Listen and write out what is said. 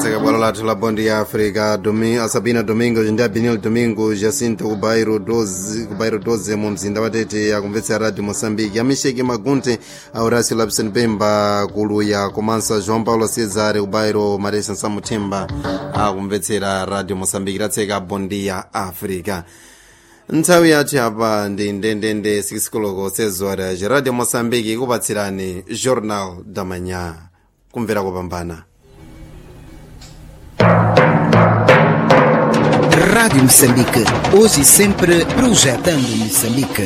tseka bwalo lathu la bondi ya africa Domi, asabina domingo ndi abinil domingo jacinto ku bairo 12 ku bairo 12 mu mzinda wa tete akumvetsera radio moçambique amisheki magunte a horacio lapson pemba kuluya komanso joão paulo cesare ku bairo maresa samuthemba akumvetsera radio moçambique tatseka bondi ya africa nthawi yathu apa ndi ndendende 6 koloko sezora radio moçambique ikupatsirani jornal da manhã kumvera kopambana Rádio Moçambique, hoje e sempre projetando Moçambique.